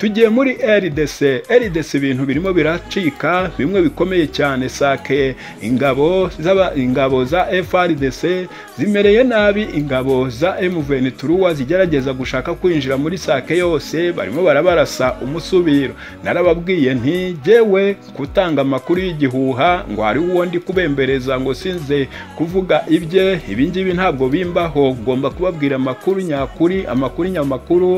tugiye muri rdc rdc ibintu birimo biracika bimwe bikomeye cyane sake ingabo ingabo za frdc zimereye nabi ingabo za mvenituruwa zigerageza gushaka kwinjira muri sake yose barimo barabarasa umusubiro narababwiye nti jyewe gutanga amakuru y'igihuha ngo hari uwo ndi kubembereza ngo sinze kuvuga ibye ibingibi ntabwo bimbaho ngomba kubabwira amakuru nyakuri amakuru nyamakuru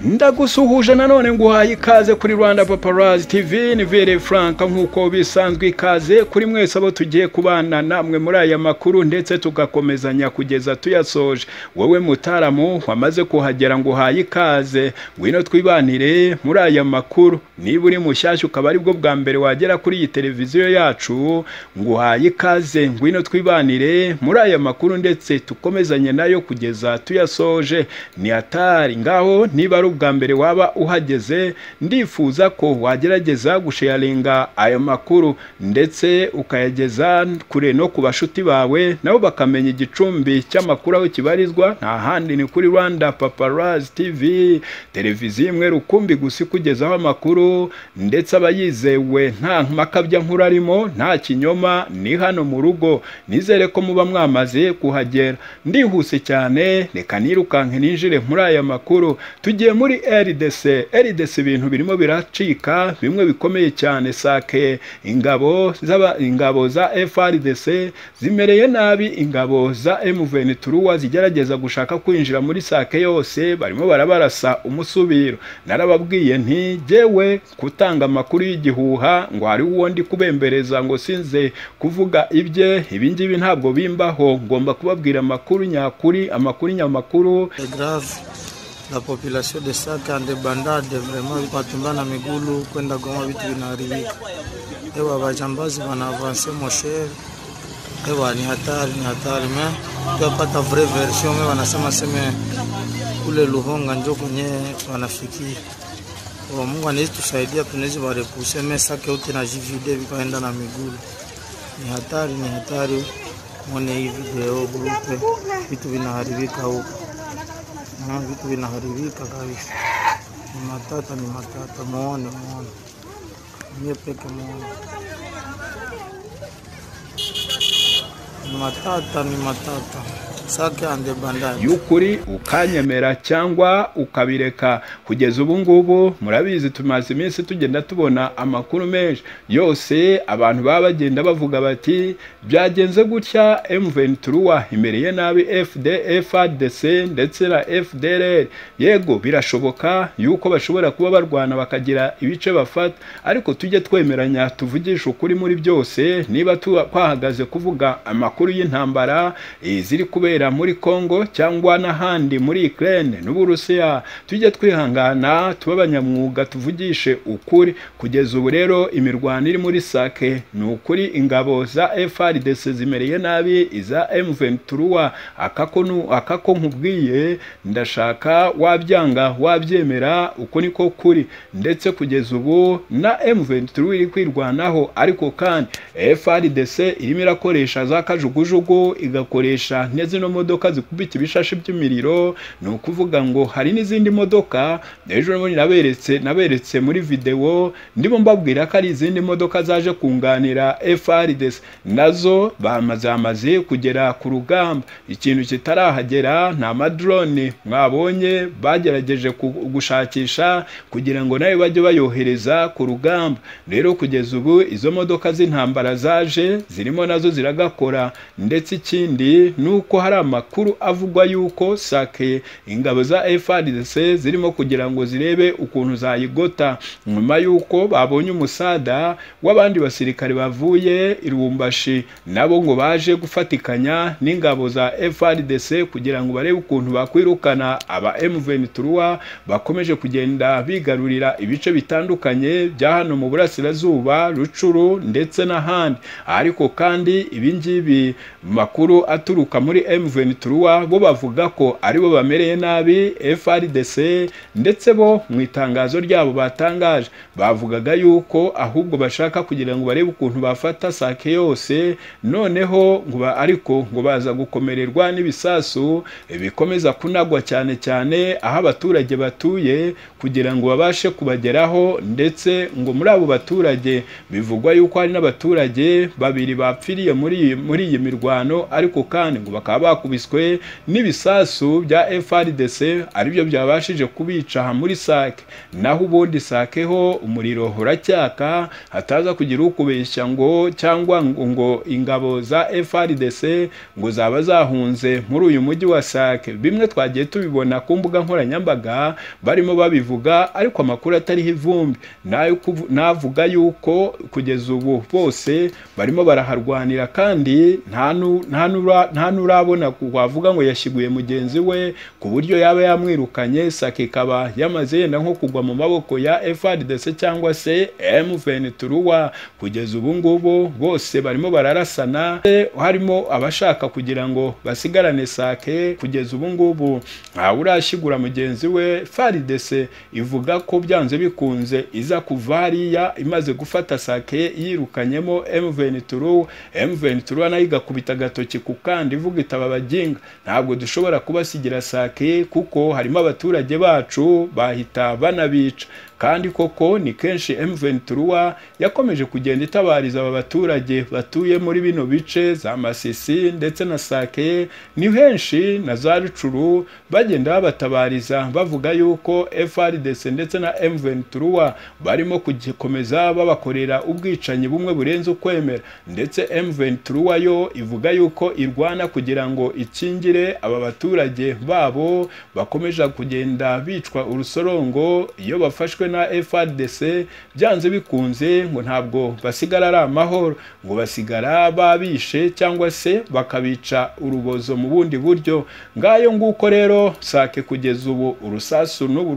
ndagusuhuje nanone nguhaye ikaze kuri rwanda paparazi tv ni vere frank nk'uko bisanzwe ikaze kuri mwese abo tugiye kubana namwe muri aya makuru ndetse tugakomezanya kugeza tuyasoje wowe mutaramu wamaze kuhagera ngo uhaye ikaze ngwino twibanire muri aya makuru niba uri mushyashya ukaba aribwo bwa mbere wagera kuri iyi televiziyo yacu nguhaye ikaze ngwino twibanire muri aya makuru ndetse tukomezanye nayo kugeza tuyasoje ni atari ngaho niba ari ubwa mbere waba uhageze ndifuza ko wagerageza gusheyaringa ayo makuru ndetse ukayageza kure no ku bashuti bawe nabo bakamenya igicumbi cy'amakuru aho kibarizwa nta handi ni kuri rwanda paparazi tv televiziyo imwe rukumbi gusa ikugezaho amakuru ndetse aba yizewe nta makabya nkuru arimo nta kinyoma ni hano mu rugo nizere ko muba mwamaze kuhagera ndihuse cyane reka nirukanke ninjire muri aya makuru tujye muri rdc rdc ibintu birimo biracika bimwe bikomeye cyane sake ingabo ingabo za frdc zimereye nabi ingabo za mvenituruwa zigerageza gushaka kwinjira muri sake yose barimo barabarasa umusubiro narababwiye nti jyewe gutanga amakuru y'igihuha ngo hari uwo ndi kubembereza ngo sinze kuvuga ibye ibingibi ntabwo bimbaho ngomba kubabwira amakuru nyakuri amakuru nyamakuru la population de Sake andebandade vraiment batembea na migulu kwenda Goma, vitu vinaharibika. Ewa wajambazi wanaavance mosher, ewa ni hatari, ni hatari me tuapata vrai version me wanasema seme kule Luhonga njo kwenye wanafikia. Ewa Mungu anaweza tusaidia, tunaweza warepuse me Sake uti na JVD vikaenda na migulu. Ni hatari, ni hatari, mwone hii video grupe, vitu vinaharibika huko na vitu vinaharibika kabisa. Ni matata, ni matata, muone, muone, mie peke muone, ni matata, ni matata. y'ukuri ukanyemera cyangwa ukabireka kugeza ubu ngubu murabizi tumaze iminsi tugenda tubona amakuru menshi yose abantu baba bagenda bavuga bati byagenze gutya mventuruwa imereye nabi frdc ndetse na fdrr yego birashoboka yuko bashobora kuba barwana bakagira ibice bafata ariko tujye twemeranya tuvugisha ukuri muri byose niba twahagaze kuvuga amakuru y'intambara ziri kubera muri congo cyangwa n'ahandi muri ukraine n'uburusiya tujye twihangana tube abanyamwuga tuvugishe ukuri kugeza ubu rero imirwano iri muri sake ni ukuri ingabo za frdc zimereye nabi iza mventuruwa aka ko nkubwiye ndashaka wabyanga wabyemera uko niko kuri ndetse kugeza ubu na mventuruwa iri kwirwanaho ariko kandi frdc irimo irakoresha za kajugujugu igakoresha n'izino modoka zikubita ibishashi by'imiriro ni ukuvuga ngo hari n'izindi modoka ejo naberetse naberetse muri videwo ndimo mbabwira ko ari izindi modoka zaje kunganira FRDC nazo bamaze kugera ku rugamba ikintu kitarahagera ni amadrone mwabonye bagerageje gushakisha kugira ngo nawe bajye bayohereza ku rugamba rero kugeza ubu izo modoka z'intambara zaje zirimo nazo ziragakora ndetse ikindi ni uko hari amakuru avugwa yuko sake ingabo za FRDC zirimo kugira ngo zirebe ukuntu zayigota nyuma yuko babonye umusada w'abandi basirikare bavuye irumbashi nabo ngo baje gufatikanya n'ingabo za FRDC kugira ngo barebe ukuntu bakwirukana aba M23 bakomeje kugenda bigarurira ibice bitandukanye bya hano mu burasirazuba Rucuru ndetse n'ahandi ariko kandi ibingibi makuru aturuka muri M Ventura bo bavuga ko aribo bamereye nabi FRDC ndetse bo mu itangazo ryabo batangaje bavugaga yuko ahubwo bashaka kugira ngo barebe ukuntu bafata sake yose noneho ngo ba- ariko ngo baza gukomererwa n'ibisasu bikomeza kunagwa cyane cyane aho abaturage batuye kugira ngo babashe kubageraho ndetse ngo muri abo baturage bivugwa yuko hari n'abaturage babiri bapfiriye muri iyi- muri iyi mirwano ariko kandi ngo bakaba bakubiswe n'ibisasu bya FRDC aribyo byabashije kubica aha muri Sake naho ubundi Sake ho umuriro uracyaka hataza kugira ukubeshya ngo cyangwa ngo, ngo ingabo za FRDC ngo zaba zahunze muri uyu mujyi wa Sake bimwe twagiye tubibona ku mbuga nkoranyambaga barimo babivuga ariko amakuru atariho ivumbi nayo kuvu- navuga yuko kugeza ubu bose barimo baraharwanira kandi nta nu- nta nura- nta nurabona ku- wavuga ngo yashiguye mugenzi we ku buryo yaba yamwirukanye sake ikaba yamaze yenda nko kugwa mu maboko ya FRDC cyangwa se M23 kugeza ubu ngubu bose barimo bararasana e, harimo abashaka kugira ngo basigarane sake kugeza ubu ngubu ntawe urashigura mugenzi we FARDC ivuga ko byanze bikunze iza kuva hariya imaze gufata sake yirukanyemo M23 M23 nayo igakubita agatoki ku kandi ivuga itaba abaginga ntabwo dushobora kubasigira sake kuko harimo abaturage bacu bahita banabica kandi koko ni kenshi M23 yakomeje kugenda itabariza aba baturage batuye muri bino bice za Masisi ndetse na Sake ni henshi na za Rucuru bagenda babatabariza bavuga yuko FRDC ndetse na M23 barimo kugikomeza babakorera ubwicanyi bumwe burenze ukwemera ndetse M23 yo ivuga yuko irwana kugira ngo ikingire aba baturage babo bakomeje kugenda bicwa urusorongo iyo bafashwe na FRDC byanze bikunze ngo ntabwo basigara ari amahoro ngo basigara babishe cyangwa se bakabica urubozo mu bundi buryo ngayo nguko rero sake kugeza ubu urusasu n'ubu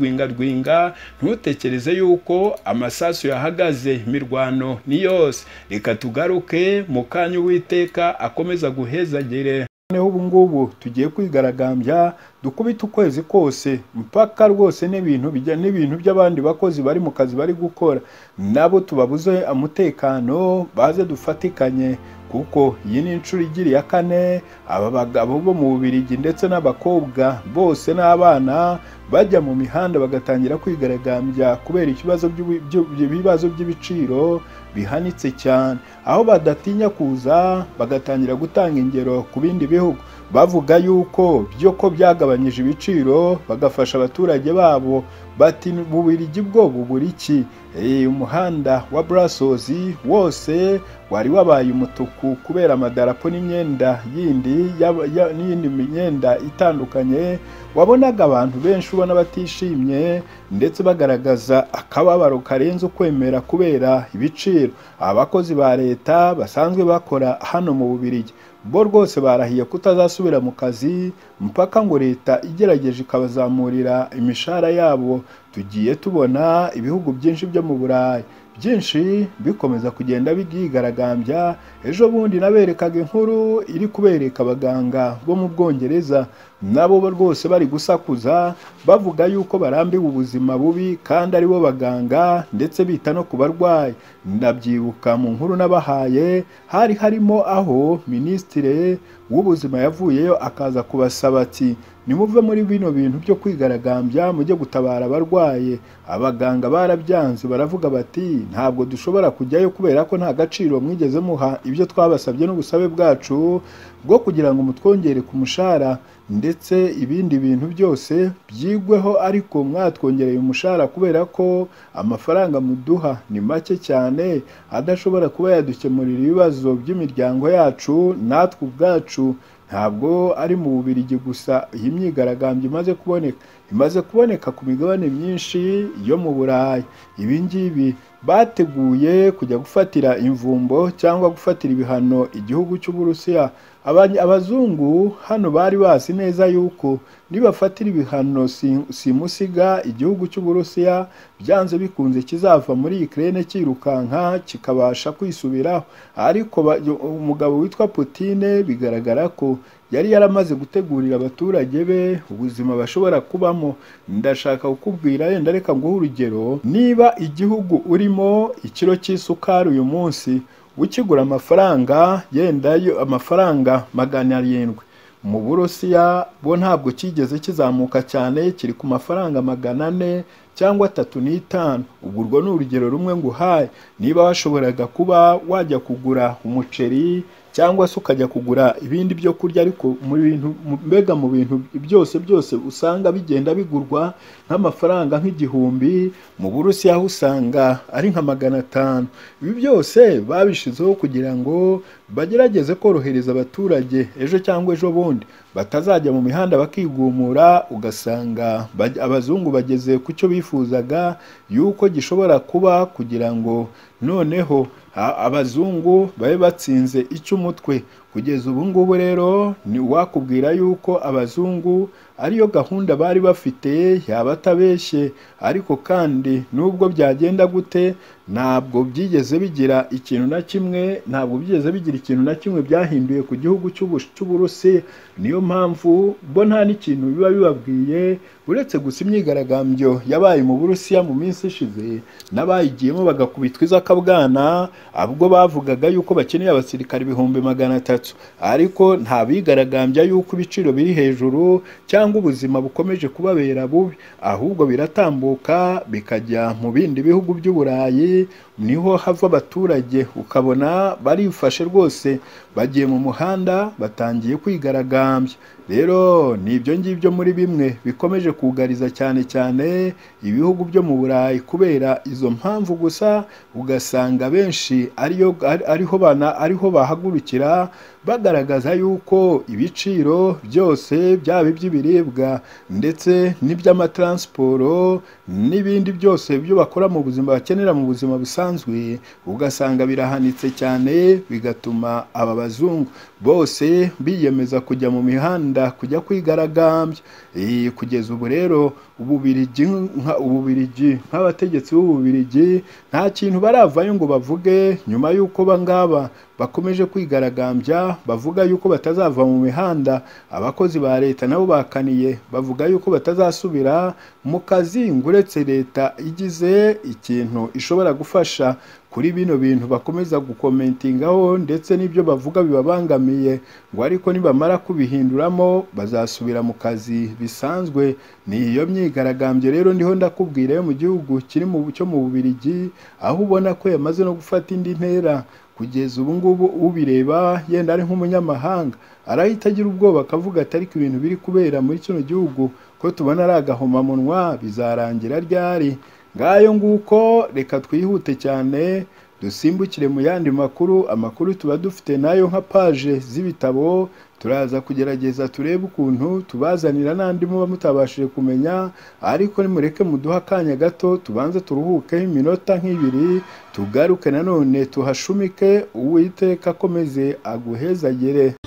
ruracyadwingadwinga ntutekereze yuko amasasu yahagaze imirwano ni yose reka tugaruke mu kanya uwiteka akomeza guhezagire noneho ubu ngubu tugiye kwigaragambya dukubita ukwezi kose mpaka rwose n'ibintu bijya n'ibintu by'abandi bakozi bari mu kazi bari gukora nabo tubabuze umutekano baze dufatikanye kuko iyi ni inshuro igira iya kane aba bagabo bo mu Bubiligi ndetse n'abakobwa bose n'abana bajya mu mihanda bagatangira kwigaragambya kubera ikibazo by'ubu- by'u- by'ibibazo by'ibiciro bihanitse cyane aho badatinya kuza bagatangira gutanga ingero ku bindi bihugu bavuga yuko byo ko byagabanyije ibiciro bagafasha abaturage babo bati bubirigi bwo bubura iki Eh, umuhanda wa burasozi wose wari wabaye umutuku kubera amadarapo n'imyenda yindi y'aba- ya- n'iyindi myenda itandukanye wabonaga abantu benshi ubona batishimye ndetse bagaragaza akababaro karenze ukwemera kubera ibiciro abakozi ba leta basanzwe bakora hano mu Bubiligi bo rwose barahiye kutazasubira mu kazi mpaka ngo leta igerageje ikabazamurira imishahara yabo tugiye tubona ibihugu byinshi byo mu burayi byinshi bikomeza kugenda byigaragambya ejo bundi naberekaga inkuru iri kubereka abaganga bo mu bwongereza nabo bo rwose bari gusakuza bavuga yuko barambiwe ubuzima bubi kandi aribo baganga ndetse bita no ku barwayi ndabyibuka mu nkuru nabahaye hari harimo aho minisitire w'ubuzima yavuyeyo akaza kubasaba ati nimuve muri bino bintu byo kwigaragambya mujye gutabara abarwaye abaganga barabyanze baravuga bati ntabwo dushobora kujyayo kubera ko nta gaciro mwigeze muha ibyo twabasabye n'ubusabe bwacu bwo kugira ngo mutwongere ku mushahara ndetse ibindi bintu byose byigweho ariko mwatwongereye umushahara kubera ko amafaranga muduha ni make cyane adashobora kuba yadukemurira ibibazo by'imiryango yacu natwe ubwacu ntabwo ari mu Bubiligi gusa iyi myigaragambyo imaze kuboneka imaze kuboneka ku migabane myinshi yo mu Burayi ibi ngibi bateguye kujya gufatira imvumbo cyangwa gufatira ibihano igihugu cy'Uburusiya Abany- abazungu hano bari bazi neza yuko nibafatira ibihano si- simusiga igihugu cy'Uburusiya byanze bikunze kizava muri Ukraine cyirukanka kikabasha kwisubiraho ariko ba- umugabo witwa Putin bigaragara ko yari yaramaze gutegurira abaturage be ubuzima bashobora kubamo ndashaka kukubwira yenda reka nguhe urugero niba igihugu urimo ikiro cy'isukari uyu munsi ukigura amafaranga yenda yo amafaranga magana arindwi mu burusiya bo ntabwo kigeze kizamuka cyane kiri ku mafaranga magana ane cyangwa atatu n'itanu ubwo urwo ni urugero rumwe nguhaye niba washoboraga kuba wajya kugura umuceri cyangwa se ukajya kugura ibindi byo kurya ariko mu bintu mu- mbega mu bintu byose byose usanga bigenda bigurwa nk'amafaranga nk'igihumbi mu burusiya aho usanga ari nka magana atanu ibi byose babishyizeho kugira ngo bagerageze korohereza abaturage ejo cyangwa ejo bundi batazajya mu mihanda bakigumura ugasanga baj- abazungu bageze ku cyo bifuzaga yuko gishobora kuba kugira ngo noneho a- abazungu babe batsinze icy'umutwe kugeza ubu ngubu rero ni wakubwira yuko abazungu ariyo gahunda bari bafite yaba atabeshye ariko kandi nubwo byagenda gute ntabwo byigeze bigira ikintu na kimwe ntabwo byigeze bigira ikintu na kimwe byahinduye ku gihugu cy'Ubu- cy'uburusi niyo mpamvu bo nta n'ikintu biba bibabwiye uretse gusa imyigaragambyo yabaye mu burusiya mu minsi ishize n'abayigiyemo bagakubitwa izakabwana ubwo bavugaga yuko bakeneye abasirikare ibihumbi magana atatu ariko nta bigaragambya yuko ibiciro biri hejuru cyangwa ubuzima bukomeje kubabera bubi ahubwo biratambuka bikajya mu bindi bihugu by'uburayi niho hava abaturage ukabona barifashe rwose bagiye mu muhanda batangiye kwigaragambya rero ni ibyo ngibyo muri bimwe bikomeje kugariza cyane cyane ibihugu byo mu burayi kubera izo mpamvu gusa ugasanga benshi ariyo ari- ariho bana ariho bahagurukira bagaragaza yuko ibiciro byose byaba iby'ibiribwa ndetse n'iby'amataransiporo n'ibindi byose byo bakora mu buzima bakenera mu buzima busanzwe ugasanga birahanitse cyane bigatuma aba bazungu bose biyemeza kujya mu mihanda kujya kwigaragambya Eh, kugeza ubu rero ububirigi nka- ububirigi nk'abategetsi b'ububirigi nta kintu baravayo ngo bavuge nyuma y'uko bangaba bakomeje kwigaragambya bavuga yuko batazava mu mihanda abakozi ba leta nabo bakaniye bavuga yuko batazasubira mu kazi ngo uretse leta igize ikintu ishobora gufasha kuri bino bintu bakomeza gukomentingaho ndetse n'ibyo bavuga bibabangamiye ngo ariko nibamara kubihinduramo bazasubira mu kazi bisanzwe ni iyo myigaragambyo rero ndiho ndakubwira yo mu gihugu kiri mu cyo mu Bubirigi aho ubona ko yamaze no gufata indi ntera kugeza ubu ngubu ubireba yenda ari nk'umunyamahanga arahita agira ubwoba akavuga ati ariko ibintu biri kubera muri kino gihugu ko tubona ari agahomamunwa bizarangira ryari ngayo nguko reka twihute cyane dusimbukire mu yandi makuru amakuru tuba dufite nayo nka paje z'ibitabo turaza kugerageza turebe ukuntu tubazanira n'andi muba mutabashije kumenya ariko nimureke muduhe akanya gato tubanze turuhukeho iminota nk'ibiri tugaruke nanone tuhashumike uwiteka akomeze aguhezagere